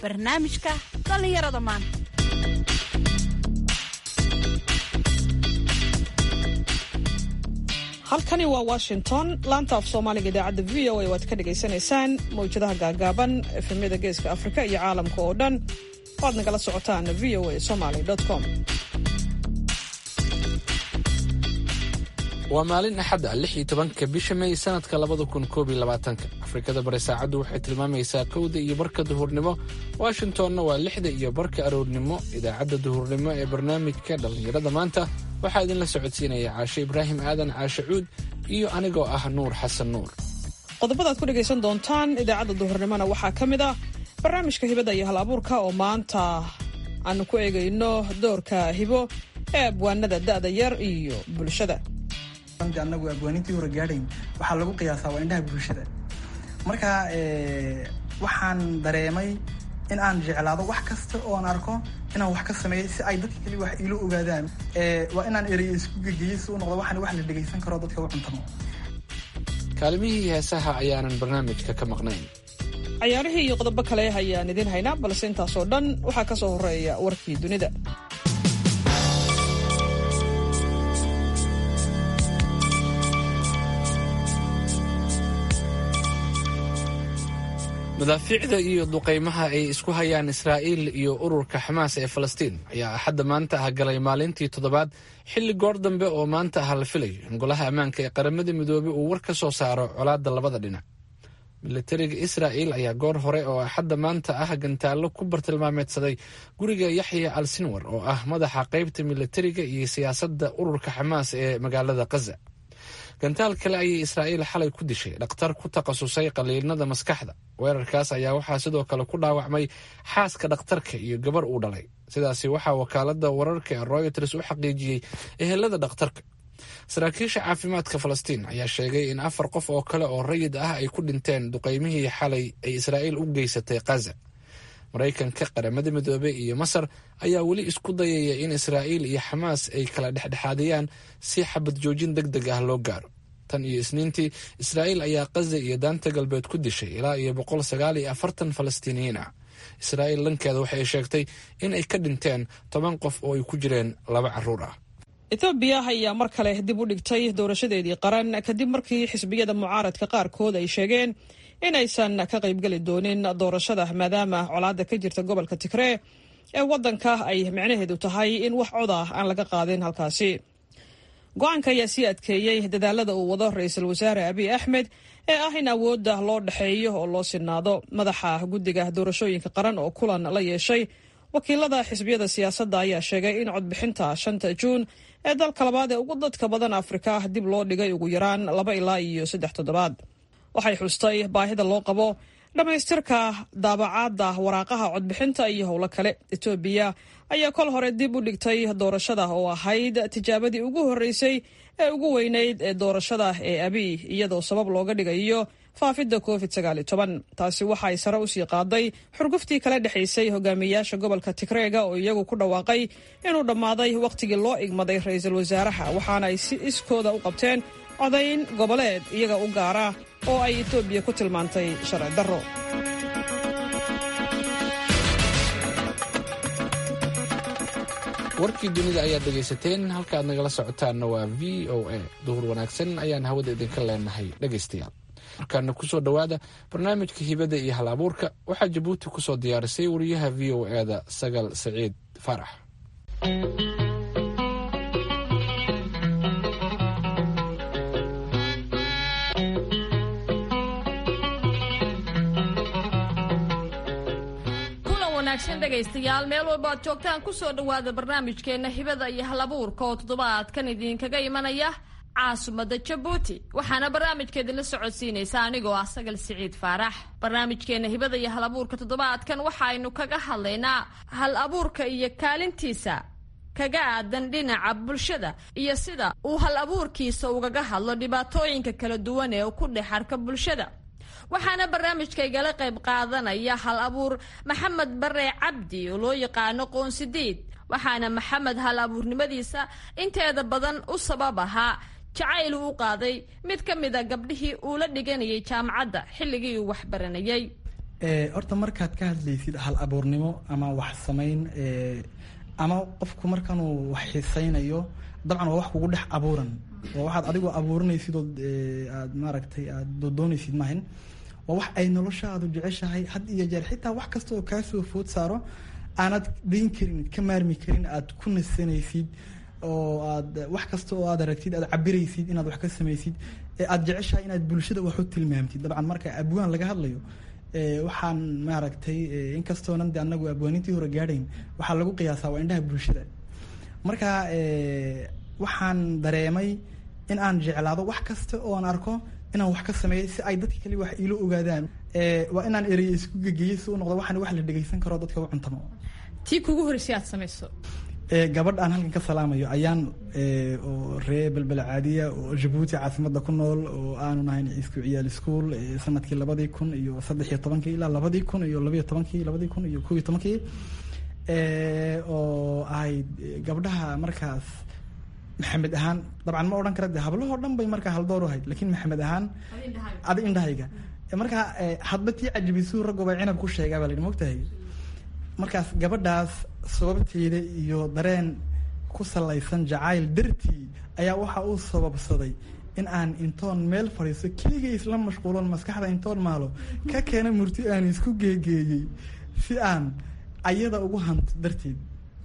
barnaamijka dhallinyarada maanta halkani waa washington laanta af soomaaliga idaacadda v o a waad ka dhagaysanaysaan mawjadaha gaagaaban efemyada geeska afrika iyo caalamka oo dhan waad nagala socotaan v o a somaly com waa maalin axad ah lix iyo tobanka bisha may sanadka labada kun koob iyo labaatanka afrikada bari saacaddu waxay tilmaamaysaa kowda iyo barka duhurnimo washingtonna waa lixda iyo barka aroornimo idaacadda duhurnimo ee barnaamijka dhallinyarada maanta waxaa idinla socodsiinaya caashe ibraahim aadan caashe cuud iyo anigoo ah nuur xasan nuur qodobadaad ku dhegaysan doontaan idaacadda duhurnimona waxaa ka mid ah barnaamijka hibada iyo hal abuurka oo maanta aanu ku eegayno doorka hibo ee abwaanada da'da yar iyo bulshada anagu abwaanintii hore gaadhayn waxaa lagu qiyaasaa waa indhaha bulshada marka waxaan dareemay in aan jeclaado wax kasta oo aan arko inaan wax ka sameeyo si ay dadka keli wax iilo ogaadaan waa inaan ereyo isku gegeyo si u noqdo waxaan wax la dhegaysan karo dadka u cuntamo kaalimihii heesaha ayaanan barnaamijka ka maqnayn cayaarihii iyo qodobo kale ayaan idiin haynaa balse intaasoo dhan waxaa ka soo horeeya warkii dunida madaafiicda iyo duqaymaha ay isku hayaan israa'iil iyo ururka xamaas ee falastiin ayaa axadda maanta ah galay maalintii toddobaad xilli goor dambe oo maanta ah la filayo in golaha ammaanka ee qaramada midoobey uu war ka soo saaro colaadda labada dhinac milatariga israa'il ayaa goor hore oo axadda maanta ah gantaallo ku bartilmaameedsaday guriga yaxya al sinwar oo ah madaxa qaybta milatariga iyo siyaasadda ururka xamaas ee magaalada khaza gantaal kale ayay israa'iil xalay ku dishay dhakhtar ku takhasusay qaliinada maskaxda weerarkaas ayaa waxaa sidoo kale ku dhaawacmay xaaska dhakhtarka iyo gabar uu dhalay sidaasi waxaa wakaalada wararka ee royters u xaqiijiyey ehelada dhakhtarka saraakiisha caafimaadka falastiin ayaa sheegay in afar qof oo kale oo rayid ah ay ku dhinteen duqaymihii xalay ay israa'iil u geysatay khaza maraykanka qaramada midoobey iyo masar ayaa weli isku dayaya in israa'iil iyo xamaas ay kala dhexdhexaadiyaan si xabad joojin deg deg ah loo gaaro tan iyo isniintii israa'iil ayaa khaza iyo daanta galbeed ku dishay ilaa iyo boqol sagaal iyo afartan falastiiniyiin ah israa'iil dhankeeda waxay sheegtay in ay ka dhinteen toban qof oo ay ku jireen laba carruur ah etoobiya ayaa mar kale dib u dhigtay doorashadeedii qaran kadib markii xisbiyada mucaaradka qaarkood ay sheegeen inaysan ka qaybgeli doonin doorashada maadaama colaadda ka jirta gobolka tigree ee waddanka ay micnaheedu tahay in wax cod ah aan laga qaadin halkaasi go-aanka ayaa sii adkeeyey dadaalada uu wado ra-iisul wasaare abiy axmed ee ah in awoodda loo dhexeeyo oo loo sinaado madaxa guddiga doorashooyinka qaran oo kulan la yeeshay wakiilada xisbiyada siyaasadda ayaa sheegay in codbixinta shanta juun ee dalka labaad ee ugu dadka badan afrika dib loo dhigay ugu yaraan laba ilaa iyo saddex toddobaad waxay xustay baahida loo qabo dhammaystirka daabacaadda waraaqaha codbixinta iyo howlo kale etoobiya ayaa kol hore dib u dhigtay doorashada oo ahayd tijaabadii ugu horreysay ee ugu weynayd ee doorashada ee abiy iyadoo sabab looga dhigayo faafidda covid sagaaliyo toban taasi waxay sare usii qaaday xurguftii kala dhexaysay hogaamiyayaasha gobolka tigreega oo iyagu ku dhawaaqay inuu dhammaaday wakhtigii loo igmaday ra-iisul wasaaraha waxaana ay si iskooda u qabteen codayn goboleed iyaga u gaara oo ay etoobiya ku tilmaantay sharci darro warkii dunida ayaad dhegaysateen halka aad nagala socotaanna waa v o a duhur wanaagsan ayaan hawada idinka leenahay dhegaystayaal markaana kusoo dhowaada barnaamijka hibada iyo hal abuurka waxaa jabuuti kusoo diyaarisay wariyaha v o e da sagal saciid faarax dhegaystayaal meel walba aad joogtaan kusoo dhowaada barnaamijkeenna hibada iyo halabuurka oo toddobaadkan idinkaga imanaya caasimadda jabuuti waxaana barnaamijkeedinla socodsiinaysa anigoo ah sagal siciid faarax barnaamijkeenna hibada iyo hal abuurka toddobaadkan waxaaynu kaga hadlaynaa hal abuurka iyo kaalintiisa kaga aadan dhinaca bulshada iyo sida uu hal abuurkiisa ugaga hadlo dhibaatooyinka kala duwan ee ku dhex arka bulshada waxaana barnaamijkaygala qayb qaadanaya hal abuur maxamed bare cabdi oo loo yaqaano qoonsidiid waxaana maxamed hal abuurnimadiisa inteeda badan u sabab ahaa jacayl uu u qaaday mid ka mid a gabdhihii uu la dhiganayay jaamacadda xilligii uu waxbaranayay horta markaad ka hadlaysid hal abuurnimo ama wax samayn ama qofku markanuu wax xisaynayo dabcan waa wax kugu dhex abuuran waa waxaad adigoo abuurinaysid ood aad maaragtay aad doodoonaysid maahan waa wax ay noloshaadu jeceshahay had iyo jeer xitaa wax kasta oo kaasoo food saaro aanad dayn karin ka maarmi karin aad ku nasanaysid oo aad wax kasta oo aad aragtid aad cabiraysid inaad wax ka samaysid ee aad jeceshahay inaad bulshada wax u tilmaamtid dabcan marka abwaan laga hadlayo waxaan maaragtay inkastoonan de anagu abwaanintii hore gaadhayn waxaa lagu qiyaasaa waa indhaha bulshada marka waxaan dareemay in aan jeclaado wax kasta oo aan arko inaan wax ka sameeyo si ay dadka kale wax iilo ogaadaan waa inaan ereye isku gegeyo si u noqdo waxaan wax la dhegeysan karo dadka u cuntamo tii kugu horreysay aad samayso gabadh aan halkan ka salaamayo ayaan oo ree belbel caadiya oo jabuuti caasimada ku nool oo aanu nahayn isku ciyaal ischool sanadkii labadii kun iyo saddex iyo tobankii ilaa labadii kun iyo labayo tobankii labadii kun iyo kow iyo tobankii oo ahayd gabdhaha markaas maxamed ahaan dabcan ma odhan kara de hablahoo dhan bay markaa haldoor u ahayd lakin maxamed ahaan adi indhahayga markaa hadba tii cajibisuu raggo bay cinab ku sheegaa baa la yidhi mogtahay markaas gabadhaas sababteeda iyo dareen ku salaysan jacayl dartii ayaa waxa uu sababsaday in aan intoon meel fadhiisto keligay isla mashquulon maskaxda intoon maalo ka keena murti aan isku geegeeyey si aan ayada ugu hanto darteed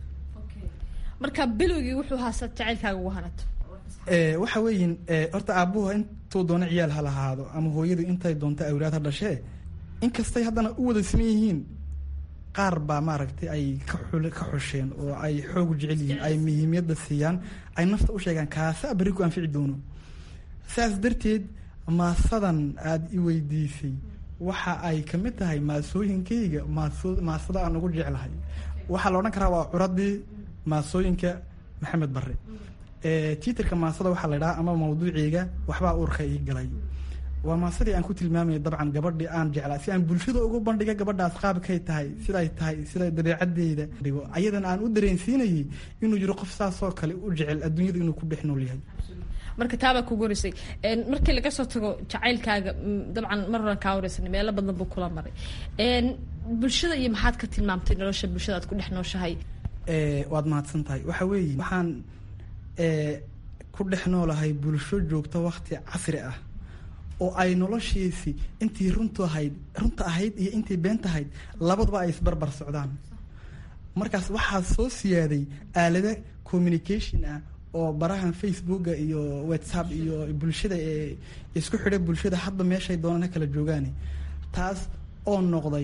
marka bilowgii wuxuu haasad jacaylkaaga ugu hanato waxa weeyin horta aabuhu intuu doono ciyaal ha lahaado ama hooyadu intay doonto awlaad ha dhashee inkastay haddana u wada siman yihiin qaar baa maaragtay ay ka xul ka xusheen oo ay xoog jecel yihiin ay muhiimiyadda siiyaan ay nafta u sheegaan kaasa berri ku anfici doono saas darteed maasadan aada i weydiisay waxa ay kamid tahay maasooyinkayga maaso maasada aan ugu jeclahay waxaa la odhan karaa waa curadii maasooyinka maxamed bare tiiterka maasada waxaa la idhaha ama mawduuciiga waxbaa uurka ii galay waa maasadii aan ku tilmaamaya dabcan gabadhii aan jeclaa si aan bulshada ugu bandhiga gabadhaas qaabkay tahay siday tahay siday dabeecadeyda dhigo ayadan aan u dareensiinayay inuu jiro qof saasoo kale u jecel adduunyada inuu ku dhex nool yahay marka taabaa kugu horeysay markii laga soo tago jacaylkaaga dabcan mar horan kaa horeysan meelo badan buu kula maray bulshada iyo maxaad ka tilmaamtay nolosha bulshada aad ku dhex nooshahay waad mahadsan tahay waxa weeye waxaan ku dhex noolahay bulsho joogta wakti casri ah oo ay noloshiisi intii runtu ahayd runta ahayd iyo intii beenta ahayd labaduba ay isbarbar socdaan markaas waxaa soo siyaaday aalada communication ah oo barahan facebooka iyo whatsapp iyo bulshada ee isku xidha bulshada hadba meeshay doonaan ha kala joogaane taas oo noqday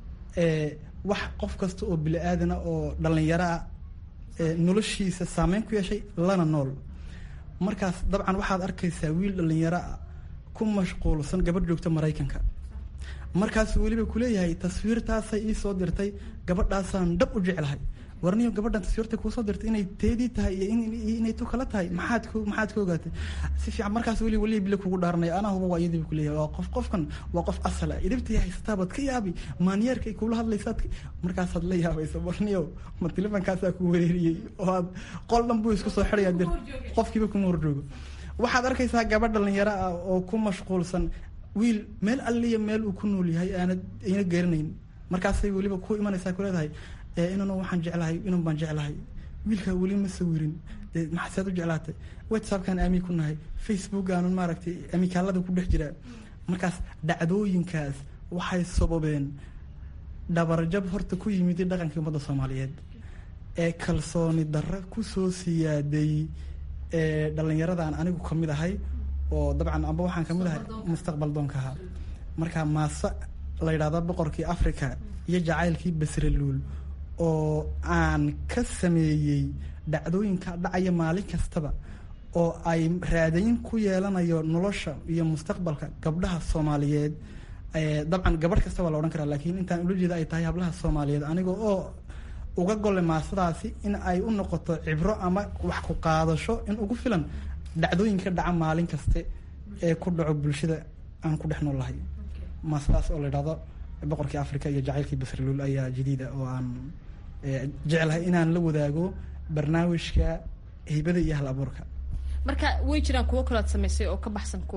wax qof kasta oo bili aadana oo dhallinyaro ah noloshiisa saameyn ku yeeshay lana nool markaas dabcan waxaad arkaysaa wiil dhallinyaro ah ku mashquulsan gabadh joogta maraykanka markaasuu weliba kuleeyahay taswiirtaasay ii soo dirtay gabadhaasaan dhab u jeclahay warniyo gabadhan taswiirta kuusoo dirtay inay teedii tahay iyo inay tu kala tahay maxaad k maxaad ka ogaatay si fiican markaas weli weli bile kugu dhaaranaya anaa huba waa iyadiiba kuleeyahay waa qof qofkan waa qof asal ah idibtay haysataabaad ka yaabi maanyeerkay kula hadlaysaad markaasaad la yaabaysa warniyo ma telefonkaasaa ku wereeriyey oo aad qol dhan buu isku soo xidhayaa dir qofkiiba kuma horjoogo waxaad arkaysaa gabadh dhalinyaro ah oo ku mashquulsan wiil meel alliya meel uu ku nool yahay aanad ayna garanayn markaasay weliba ku imanaysaa ku leedahay inanu waxaan jeclahay inan baan jeclahay wiilkaa weli ma sawirin dee maxasead u jeclaatay whatsappkaan aamin ku nahay facebook aanun maaragtay amikaalada ku dhex jiraa markaas dhacdooyinkaas waxay sababeen dhabarjab horta ku yimid dhaqankii ummadda soomaaliyeed ee kalsooni darro kusoo siyaaday dhalinyaradan anigu kamid ahay oo dabcan amba waxaan kamid ahay mustaqbal doonka ahaa marka maase la yidhahda boqorkii africa iyo jacaylkii basraluul oo aan ka sameeyey dhacdooyinka dhacaya maalin kastaba oo ay raadayn ku yeelanayo nolosha iyo mustaqbalka gabdhaha soomaaliyeed dabcan gabadh kasta waa la odhan karaa laakiin intaan ula jeeda ay tahay hablaha soomaaliyeed aniga oo uga golle maasadaasi in ay u noqoto cibro ama wax ku qaadasho in ugu filan dhacdooyinka dhaca maalin kaste ee ku dhaco bulshada aan ku dhex nool lahay maasadaas oo la yidhahdo boqorkii africa iyo jacaylkii basraluul ayaa jadiida oo aan jeclahay inaan la wadaago barnaamijka hibada iyo hal abuurka marka way jiraan kuwo kaload samaysay oo ka baxsan kuwa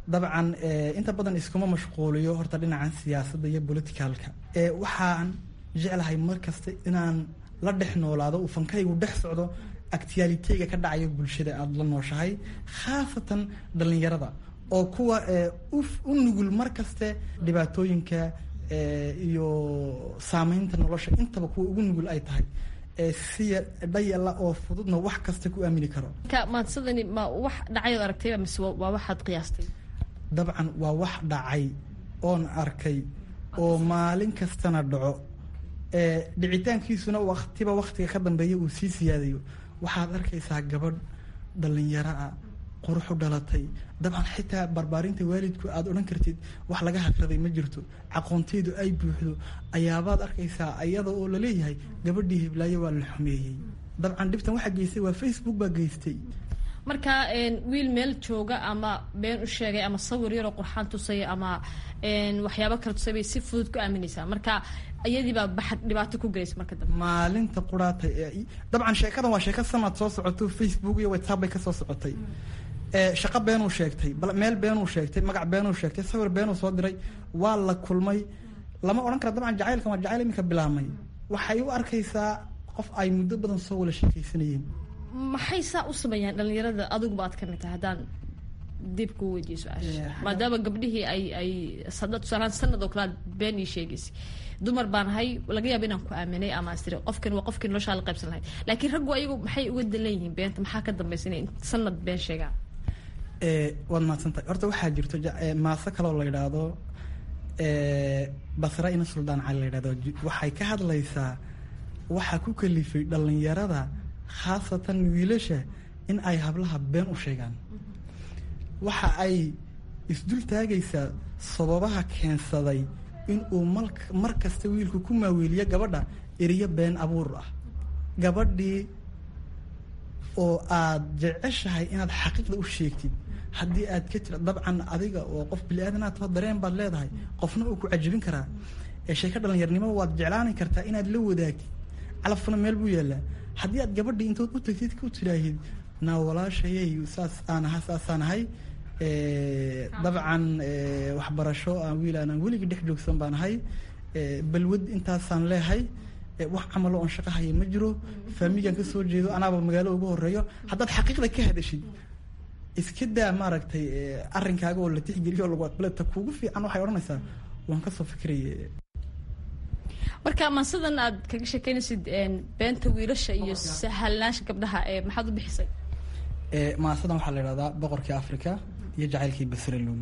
dabcan inta badan iskuma mashquuliyo horta dhinacan siyaasadda iyo politicalka waxaan jeclahay mar kasta inaan la dhex noolaado uu fankaygu dhex socdo actualiteyga ka dhacayo bulshada aada la nooshahay khaasatan dhalinyarada oo kuwa u nugul mar kaste dhibaatooyinka iyo saameynta nolosha intaba kuwa ugu nugul ay tahay siya dhayala oo fududna wax kasta ku aamini karo maadsadani ma wax dhacayood aragtayba mise waa waxaad qiyaastay dabcan waa wax dhacay oon arkay oo maalin kastana dhaco dhicitaankiisuna waktiba waktiga ka dambeeya uu sii siyaadayo waxaad arkaysaa gabadh dhalinyaro ah quruxu dhalatay dabcan xitaa barbaarinta waalidku aada odhan kartid wax laga hagraday ma jirto aqoonteedu ay buuxdo ayaabaad arkaysaa iyada oo laleeyahay gabadhii hiblaayo waa la xumeeyey dabcan dhibtan waxaa geystay waa facebook baa geystay marka wiil meel jooga ama been u sheegay ama sawir yaroo qurxaan tusaya ama waxyaabo kala tusay bay si fudud ku aaminaysaa marka iyadiibaa baxad dhibaato ku gelaysa marka dambe maalinta quraata dabcan sheekadan waa sheeko sanad soo socoto facebook iyo whatsapp bay kasoo socotay shaqo beenuu sheegtay meel beenuu sheegtay magac beenuu sheegtay sawir beenuu soo diray waa la kulmay lama odhan kara dabcan jacaylkan waa jacayl iminka bilaabmay waxay u arkaysaa qof ay muddo badan soo wala sheekaysanayeen maxay saa u sameeyaan dhalinyarada adiguba aad kamid tahay haddaan dib kuu weydiiyo su-aasha maadaama gabdhihii ay ay sada tusaalaan sanad oo kale aad been ii sheegaysay dumar baan ahay laga yaaba inaan ku aaminay ama astiri qofkan waa qofkii noloshaa la qaybsan lahayd laakiin raggu ayagu maxay uga dalan yihiin beenta maxaa ka dambaysa inay sanad been sheegaan waad mahadsantahay horta waxaa jirto maaso kaloo la yidhaahdo basra ina suldaan cali la yidhahdo waxay ka hadlaysaa waxaa ku kalifay dhalinyarada khaasatan wiilasha in ay hablaha been u sheegaan waxa ay isdul taagaysaa sababaha keensaday in uu mal mar kasta wiilku ku maaweeliyo gabadha eriyo been abuur ah gabadhii oo aad jeceshahay inaad xaqiiqda u sheegtid haddii aad ka tira dabcan adiga oo qof bili-aadanaad too dareen baad leedahay qofna uu ku cajabin karaa ee sheeko dhalinyarnimo waad jeclaani kartaa inaad la wadaagtid calafkuna meel buu yaallaa haddii aad gabadhii intood u tagtid ku tiraahid naa walaashayay saas aan aha saasaan ahay dabcan waxbarasho aan wiil aanaan weligii dhex joogsan baan ahay balwad intaasaan leehay wax camalo oon shaqo haya ma jiro faamigaan kasoo jeedo anaaba magaalo ugu horeeyo haddaad xaqiiqda ka hadashid iska daa maaragtay arrinkaaga oo la tixgeliyo oo lagu aqbale ta kuugu fiican waxay odhanaysaa waan kasoo fikiraya marka maasadan aad kaga sheekeynaysid beenta wiilasha iyo sahalnaasha gabdhaha maxaad u bixisay maasadan waxaa la idhahdaa boqorkii africa iyo jacaylkii basralun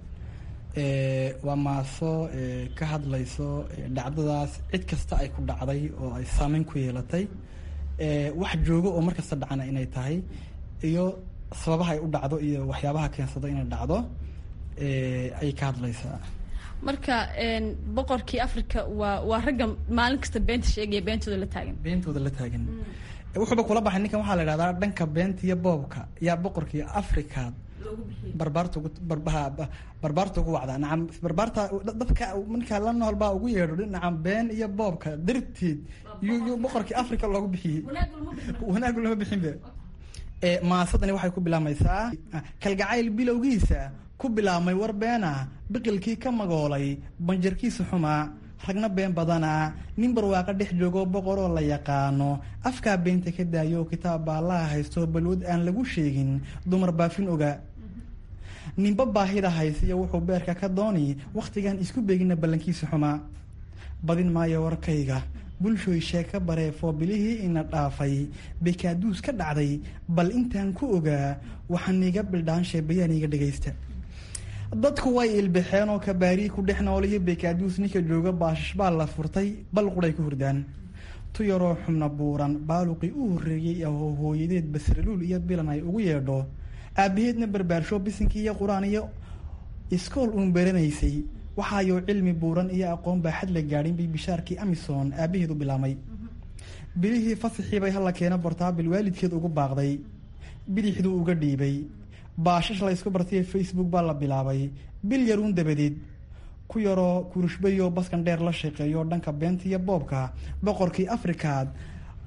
waa maaso ka hadlayso dhacdadaas cid kasta ay ku dhacday oo ay saameyn ku yeelatay wax joogo oo mar kasta dhacana inay tahay iyo sababaha ay u dhacdo iyo waxyaabaha keensado inay dhacdo ayay ka hadlaysaa marka boqorkii africa waa waa ragga maalin kasta beenta sheegaya beentooda la taagan beentooda la taagan wuxuuba kula baxay ninkan waxaa la idhahdaa dhanka beenta iyo boobka yaa boqorkii africa barbaarta ugu barbaarta ugu wacdaa nacam barbaarta dadka ninkaa la nool baa ugu yeedho nacam been iyo boobka darteed yu yu boqorkii africa loogu bixiyey wanaagu lama bixinba maasadani waxay ku bilaabmaysaa kalgacayl bilowgiisa ku bilaabmay war beena biqilkii ka magoolay banjarkiisa xumaa ragna been badana nin barwaaqo dhex joogo boqoroo la yaqaano afkaa beenta ka daayo kitaab baallaha haysto balwad aan lagu sheegin dumar baafin oga ninba baahida haysiyo wuxuu beerka ka dooni wakhtigan isku beegina ballankiisa xumaa badin maayo warkayga bulshooy sheeka bareefoo bilihii ina dhaafay bekaaduus ka dhacday bal intaan ku ogaa waxaan iga bildhaanshe bayaan iga dhagaysta dadku way ilbaxeen oo kabaarii ku dhex nooliyo bekaaduus ninka jooga baashash baa la furtay bal quray ku hurdaan tu yaroo xubna buuran baaluqii u horreeyey oo hooyadeed basraluul iyo bilan ay ugu yeedho aabaheedna barbaarsho bisinkii iyo qur-aan iyo iskool uun baranaysay waxaayou cilmi buuran iyo aqoon baa xad la gaadhin bay bishaarkii amison aabaheed u bilaabmay bilihii fasaxiibay hala keena bortaabil waalidkeed ugu baaqday bidixduu uga dhiibay baashash laysku bartay facebook baa la bilaabay bil yaruun dabadeed ku yaroo kurushbayoo baskan dheer la shaqeeyo dhanka beenta iyo boobka boqorkii afrikaad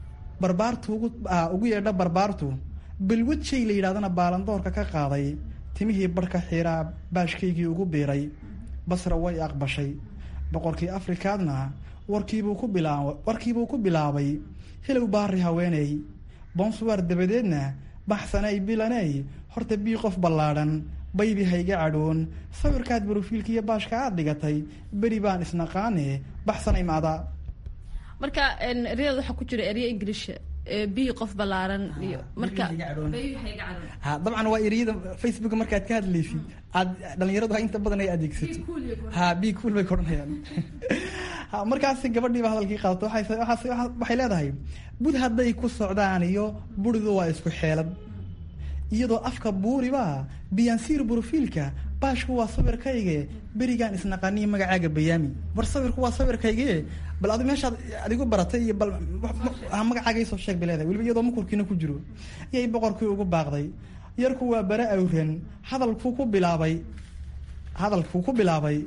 barbaartu ugu ugu yeedha barbaartu balwad shay la yidhahdana baalandoorka ka qaaday timihii barhka xiiraa baashkaygii ugu biiray basra way aqbashay boqorkii afrikaadna warkiibuu ku bilaa warkiibuu ku bilaabay hilow baari haweeney bonsuwaar dabadeedna baxsanay bilaney horta bii qof ballaadhan baybi hayga cadhoon sawirkaad barofiilka iyo baashka aad dhigatay beri baan isnaqaane baxsanay maada marka eryada waxaa ku jira eryo ingiliisha bii qof ballaaran iyo marka ha dabcan waa eriyada facebook markaad ka hadlaysid aad dhalinyaradu inta badan ay adeegsato ha bi cool bay koranayaan ha markaasi gabadhiiba hadalkii qaadato waxay leedahay bud hadday ku socdaan iyo buridu waa isku xeelad iyadoo afka buuriba biyansiir brofiilka baashku waa sawirkayge berigaan isnaqaniyo magacaaga bayaami war sawirku waa sawirkayge bal adi meeshaad adigu baratay iyo bal magacaaga isoo sheeg bay leedahay weliba iyadoo makurkiina ku jiro iyay boqorkii ugu baaqday yarku waa bare awren hadalkuu ku bilaabay hadalkuu ku bilaabay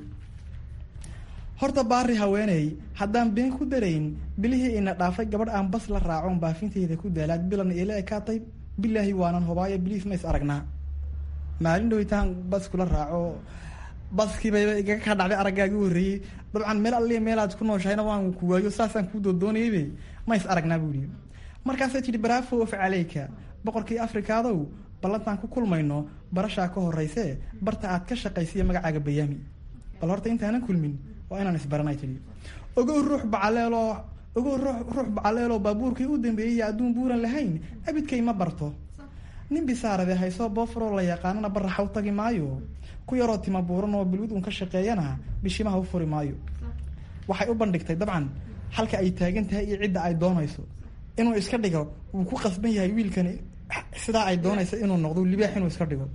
horta baari haweeney haddaan been ku darayn bilihii ina dhaafay gabadh aan bas la raacon baafinteyda ku daalaad bilan ila ekaatay bilaahi waanan hobaayo biliis ma is aragnaa maalin dhawitaan bas kula raaco baskiibayba igaga kaa dhacday araggaagi horreeyey dabcan meel alliya meelaad ku nooshahayna waan ku waayo saasaan kuu doodoonayaybe ma is aragnaa buu yihi markaasay tidhi brafo of caleyka boqorkii afrikaadow ballantaan ku kulmayno barashaa ka horreysee barta aad ka shaqaysiiya magacaaga bayaami bal horta intaanan kulmin waa inaan isbaranay tidhi ogow ruux bacaleeloo ogow ruux bacaleeloo baabuurkii u dambeeyay adduun buuran lahayn abidkay ma barto nin bisaarade haysoo boofroo la yaqaanana baraxa u tagi maayo ku yaroo tima buuran oo bilwid uun ka shaqeeyana bishimaha u furi maayo waxay u bandhigtay dabcan halka ay taagan tahay iyo cidda ay doonayso inuu iska dhigo wuu ku qasban yahay wiilkani sidaa ay doonayso inuu noqdo libaax inuu iska dhigo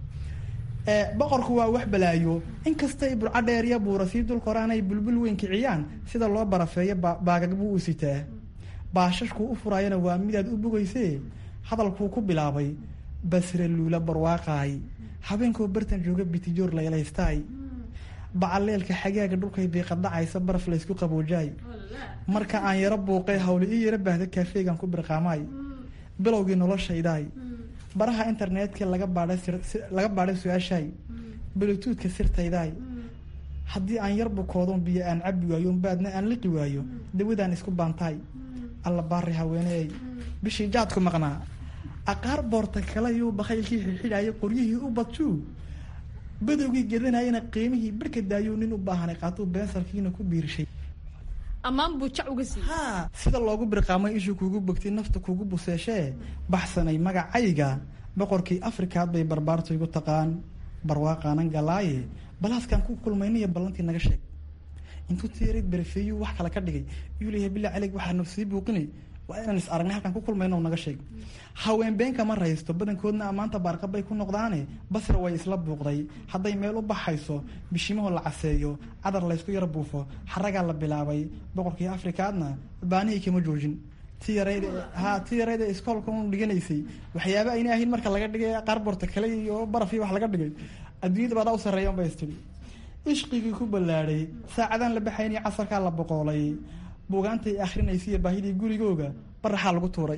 boqorku waa wax balaayo inkastay burco dheer iyo buura sii dul koraan ay bulbul weyn kiciyaan sida loo barafeeyo baagag buu u sitaa baashashkuu u furaayana waa midaad u bogayse hadalkuu ku bilaabay basre luula barwaaqaay habeenkoo bartan jooga bitijoor laylaystaay bacaleelka xagaaga dhulkay biiqadhacaysa baraf laysku qaboojaay marka aan yaro buuqay hawle ii yaro baahda kaafeegan ku birqaamaay bilowgii noloshaydaay baraha internetka laga baadhay laga baadhay su-aashaay blutuudka sirtaydaay haddii aan yar bukoodon biyo aan cabi waayo baadna aan liqi waayo dawadaan isku baantaay alla baari haweeneey bishii jaadku maqnaa aqaar boorta kalayuu bakaylkii xidxidhaayay qoryihii u badjuu badowgii gedanayana qiimihii barka daayuu nin u baahanay qaatuu beensalkiina ku biirishay ammaan buu jac uga siiyey ha sida loogu birqaamay ishuu kuugu bogtay nafta kuugu buseeshee baxsanay magacayga boqorkii afrikaad bay barbaartu igu taqaan barwaaqaanan galaaye balaaskaan ku kulmayniyo ballantii naga sheeg intuu tiyarid berefeeyuu wax kale ka dhigay yuu leeyahay bilaa calig waxaa nafsii buuqinay waa inaan is aragnay halkaan ku kulmayno naga sheeg haween beenka ma raysto badankoodna ammaanta baarqab bay ku noqdaane basra way isla buuqday hadday meel u baxayso bishimaho la caseeyo cadar laysku yar buufo xaragaa la bilaabay boqorkii afrikaadna baanihii kama joojin ti yareyd ha ti yareyd ee iskoolka un dhiganaysay waxyaaba ayna ahayn marka laga dhigay qaarboorta kale iyo baraf iyo wax laga dhigay adduunyada baadaa u sarreeya un bay istiri ishqigii ku ballaadhay saacadaan la baxayni casarkaa la boqoolay buugaantay akrinaysiiyo baahidii gurigooga baraxaa lagu tuuray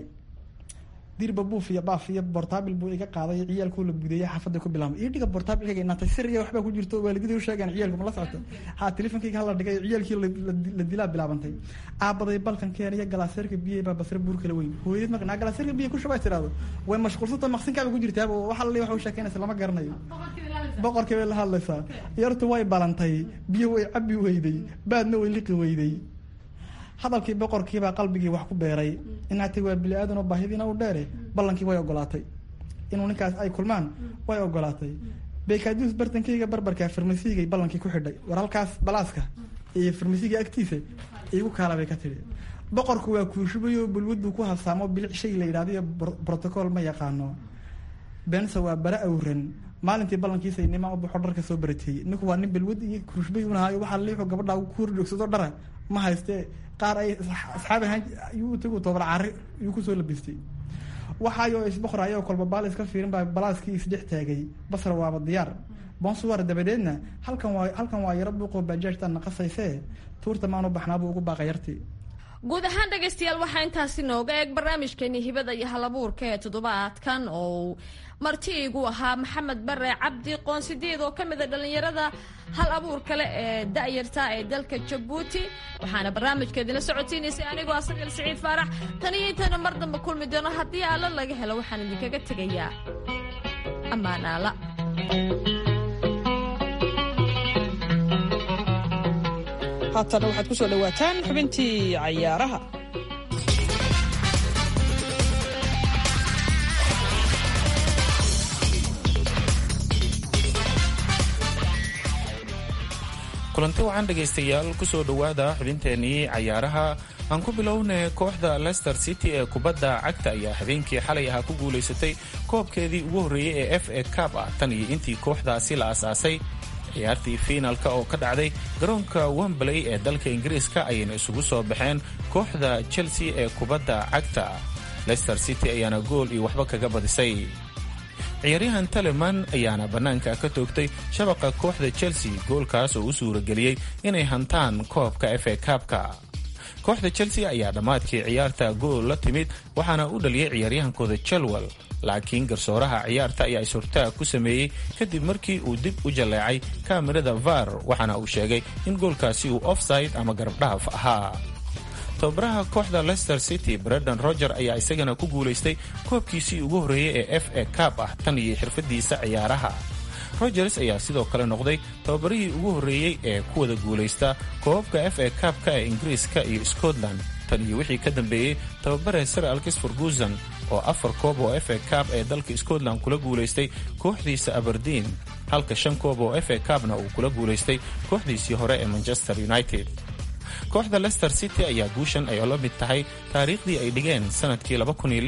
dirba buuf iyo baaf iyo bortaabil buu iga qaaday ciyaalkuu la budeeyay xaafadda ku bilaabay io dhiga bortaabilkayga inaantay sir iyo waxbaa ku jirto waalidadii u sheegaan ciyaalku ma la socota ha telefonkayga hala dhigay ciyaalkii la dilaa bilaabantay aabaday balkan keen iyo galaaseerka biye baa basre buur kala weyn hooyadid marka naa galaaseerka biye ku shubaa tiraado way mashquulsanta maqsinkaaba ku jirtaaba wax alla waxa u sheekeynaysa lama garanayo boqorkii bay la hadlaysaa yartu way balantay biyo way cabi weyday baadna way liqi weyday hadalkii boqorkiibaa qalbigii wax ku beeray inaatay waa bili aadan oo baahidiina u dheere ballankii way ogolaatay inuu ninkaas ay kulmaan way ogolaatay bekaduus bartankeyga barbarka farmasiigay ballankii ku xidhay war halkaas balaaska iyo farmasiiga agtiisa igu kaala bay ka tidhi boqorku waa kuushubayo bulwad buu ku habsaamo bilic shay la yidhahdo iyo brotocool ma yaqaano bense waa bara awran maalintii ballankiisa nimaa u baxo dharka soo barateeyey ninku waa nin balwad iyo kuushubay unahayo waxaa liixu gabadha ku horjoogsado dhara ma hayste qaar ay asxaab ahaan yuu tagu tobar cari yuu kusoo labistay waxaayoo isboqorayoo kolba baal iska fiirin baa balaaskii isdhex taagay basra waaba diyaar bonsuwar dabadeedna halkan waa halkan waa yaro buuqoo baajaajtaa naqasaysee tuurta maanu baxnaabuu ugu baaqa yartii guud ahaan dhegaystayaal waxaa intaasi nooga eeg barnaamijkeeni hibada iyo halabuurka ee toddobaadkan oo marti igu ahaa maxamed bare cabdi qoonsideed oo ka mida dhallinyarada hal abuur kale ee da'yarta ee dalka jabuuti waxaana barnaamijkeedina socodsiinaysay anigoo asagal siciid faarax tan iyo intayna mar dambe kulmi doono haddii alla laga helo waxaan idinkaga tegayaa ammaanaala haatana waxaad ku soo dhowaataan xubintii cayaaraha kulanti wacan dhegaystayaal kusoo dhowaada xubinteenii cayaaraha aan ku bilownay kooxda leicester city ee kubadda cagta ayaa habeenkii xalay ahaa ku guulaysatay koobkeedii ugu horreeyey ee f a cab ah tan iyo intii kooxdaasi la asaasay ciyaartii fiinalka oo ka dhacday garoonka wembley ee dalka ingiriiska ayayna isugu soo baxeen kooxda chelsea ee kubadda cagta leicester city ayaana gool iyo waxba kaga badisay ciyaaryahan taleman ayaana bannaanka ka toogtay shabaqa kooxda chelsea goolkaas oo u suurageliyey inay hantaan koobka f a kabka kooxda chelsea ayaa dhammaadkii ciyaarta gool la timid waxaana u dhaliyay ciyaaryahankooda chelwell laakiin garsooraha ciyaarta ayaa is-hortaag ku sameeyey kadib markii uu dib u jalleecay kaamirada var waxaana uu sheegay in goolkaasi uu offside ama garabdhaaf ahaa tababaraha kooxda leicester city brendan roger ayaa isagana ku guulaystay koobkiisii ugu horreeyey ee f a cab ah tan iyo xirfadiisa ciyaaraha rogers ayaa sidoo kale noqday tababarihii ugu horreeyey ee ku wada guulaysta koobabka f a kabka ee ingiriiska iyo scotland tan iyo wixii ka dambeeyey tababare sir alkis ferguson oo afar koob oo f a cab ee dalka scotland kula guulaystay kooxdiisa aberdeen halka shan koob oo f a cabna uu kula guulaystay kooxdiisii hore ee manchester united kooxda leicester city ayaa guushan ay la mid tahay taariikhdii ay dhigeen sanadkii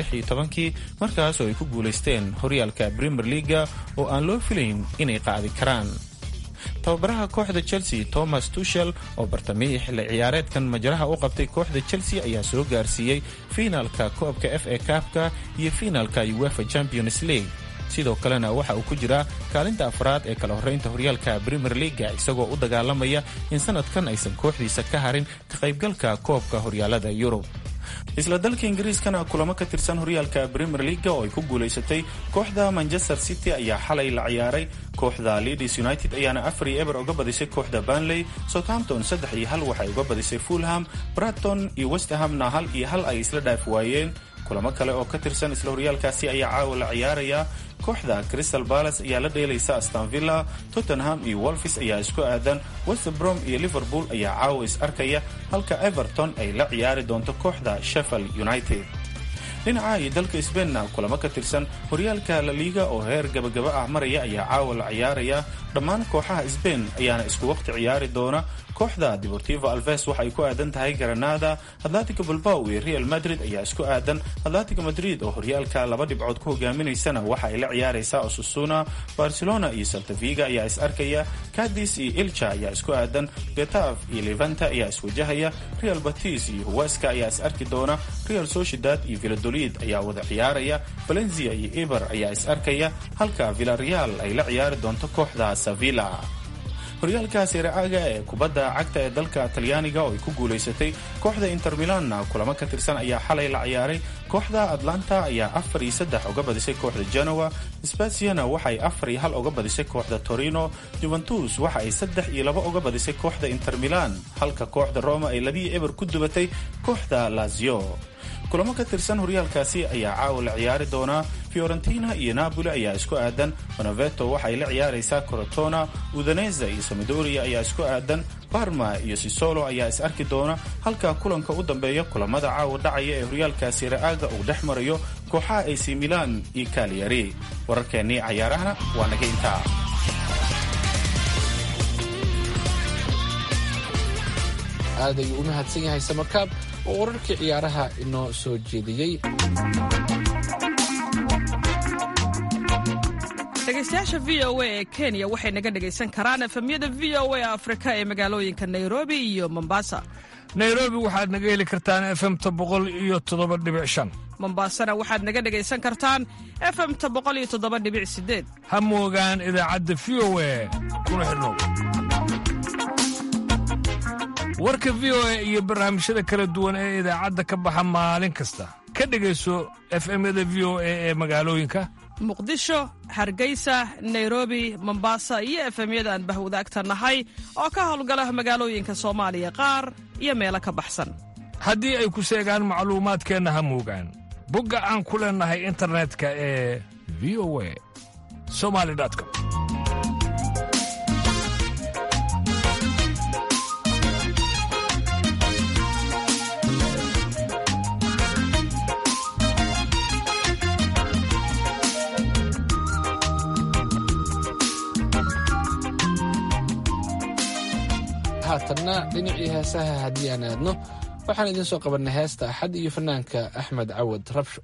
kii markaas oo ay ku guulaysteen horyaalka premier leaga oo aan loo filayn inay qaadi karaan tababaraha kooxda chelsea thomas tushel oo bartamihii xilli ciyaareedkan majaraha u qabtay kooxda chelsea ayaa soo gaarsiiyey fiinaalka koobka f a kabka iyo fiinaalka uefa champions league sidoo kalena waxa uu ku jiraa kaalinta afraad ee kala horraynta horyaalka premier leaga isagoo u dagaalamaya in sanadkan aysan kooxdiisa ka harin ka qaybgalka koobka horyaalada yurub isla dalka ingiriiskana kulamo ka tirsan horyaalka premier leaga oo ay ku guulaysatay kooxda manchester city ayaa xalay la ciyaaray kooxda leeds united ayaana afar iyo eber uga badisay kooxda banley southampton saddex iyo hal waxay uga badisay fulham braton iyo westhamna hal iyo hal ay isla dhaaf waayeen kulamo kale oo ka tirsan isla horyaalkaasi ayaa caawa la ciyaaraya kooxda crystal balas ayaa la dheelaysa astonvilla tottenham iyo wolfis ayaa isku aadan westbrom iyo liverpool ayaa caawa is arkaya halka everton ay la ciyaari doonto kooxda sheffield united dhinaca iyo dalka sbainna kulamo ka tirsan horyaalka la liiga oo heer gabagaba ah maraya ayaa caawa la ciyaaraya dhammaan kooxaha sbain ayaana isku waqti ciyaari doona kooxda deportivo alves waxa ay ku aadan tahay granada atlatico bilbao iyo real madrid ayaa isku aadan atlatico madrid oo horyaalka laba dhibcood ku hogaaminaysana waxa ay la ciyaaraysaa osusuna barcelona iyo saltaviga ayaa is arkaya cadis iyo ilcha ayaa isku aadan getaf iyo levanta ayaa iswajahaya real batis iyo huweska ayaa is arki doona real sociedad iyo villadolid ayaa wada ciyaaraya valencia iyo eber ayaa is arkaya halka villareal ay la ciyaari doonto kooxda sevilla horyaalka sereaga ee kubadda cagta ee dalka talyaaniga oo ay ku guulaysatay kooxda inter milanna kulamo ka tirsan ayaa xalay la ciyaaray kooxda atlanta ayaa afar iyo saddex uga badisay kooxda genoa spasiana waxaay afar iyo hal uga badisay kooxda torino juventus waxa ay saddex iyo laba uga badisay kooxda inter milan halka kooxda roma ay labiyo eber ku dubatay kooxda lazio kulamo ka tirsan horyaalkaasi ayaa caawa la ciyaari doonaa fiorentina iyo napoli ayaa isku aadan bonaveto waxaay la ciyaaraysaa corotona udaneza iyo samadoria ayaa isku aadan barma iyo sisolo ayaa is arki doona halka kulanka u dambeeya kulamada caawa dhacaya ee horyaalka siraaga uu dhex marayo kooxaha ac milan iyo kaliyari wararkeennii cayaarahana waa naga intaa aad ayuu u mahadsan yahay samarkaab oo wararkii ciyaaraha inoo soo jeediyey dhegaystayaasha v o a ee kenya waxay naga dhegaysan karaan efemyada v o a afrika ee magaalooyinka nairobi iyo mombasa nairobi waxaad naga heli kartaan efemta boqol iyo toddoba dhibic shan mombasana waxaad naga dhegaysan kartaan efemta boqol iyo toddoba dhibic sideed ha moogaan idaacadda v o a kuna xidhnow warka v o a iyo barnaamijyada kala duwan ee idaacadda ka baxa maalin kasta ka dhegayso efemyada v o a ee magaalooyinka muqdisho hargeysa nairobi mombasa iyo efemyada aan bahwadaagta nahay oo ka howlgala magaalooyinka soomaaliya qaar iyo meelo ka baxsan haddii ay ku seegaan macluumaadkeenna ha muugaan bogga aan ku leennahay internetka ee v o a somali com haatanna dhinacii heesaha haddii aan aadno waxaan idiin soo qabannay heesta axad iyo fanaanka axmed cawad rabsho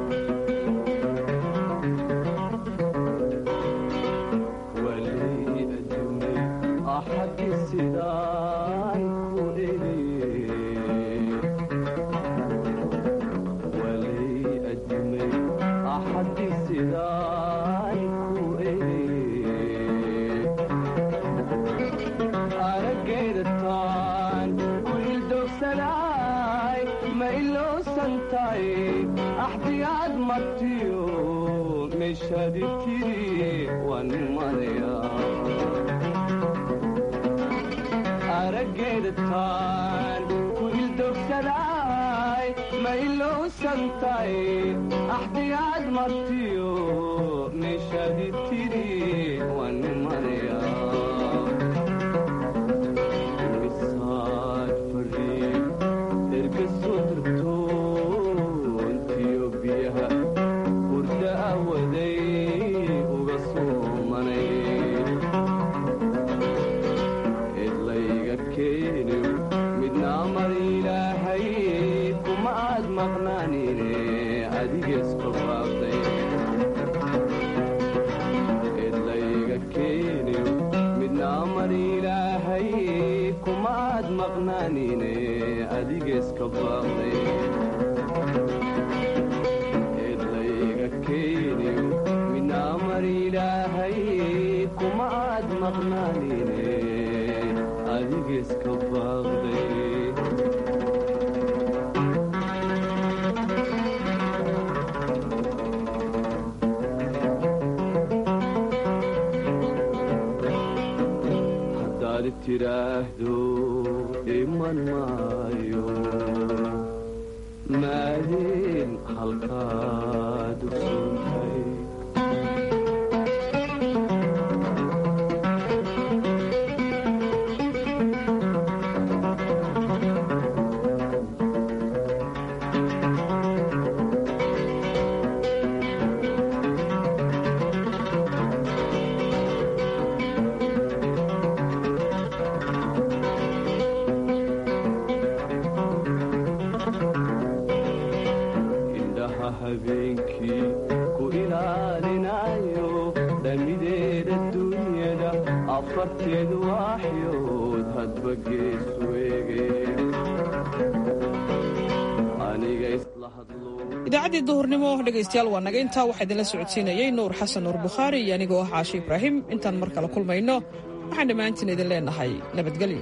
idaacaddii duhurnimo dhegaystayaal waa naga intaa waxaa idinla socodsiinayey nuur xasan nuur bukhaari iyo anigoo ah caashi ibraahim intaan mar kale kulmayno waxaan dhammaantiin idin leenahay nabadgelyo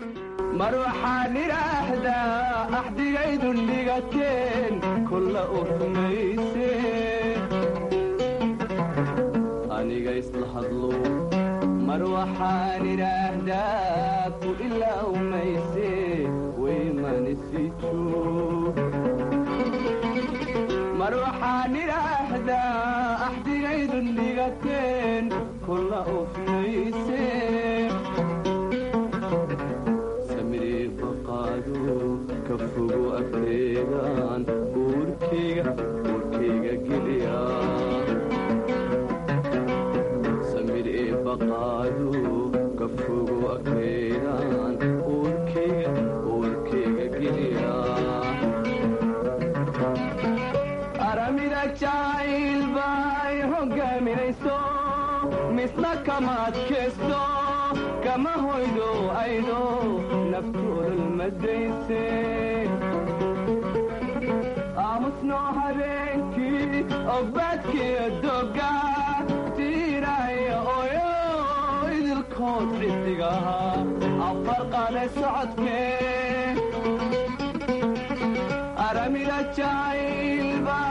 mar waxaan idhaahdaa axdigaydun dhigateen kulla u rumayse aniga isla hadlo mar waxaan idhaahdaa ku ilaamayse waymanisi joog mar waxaan idhaahdaa axdigaydun dhigateen kulla ufmayse samiri baqaado ka fogo agteedaan uurkayga uurkayga geliya samiri baqaado ka fogo agteedaan uurkayga uurkayga geliya aramida jacayl bay hogaaminayso misna kama adkaysto kama hoydo aydo naftoodal madayse aamusnoo habeenkii ogbaadkiyo doga tiiraya oyo idilko arkood xidigaha afar qaade socodkee aramida jacaylba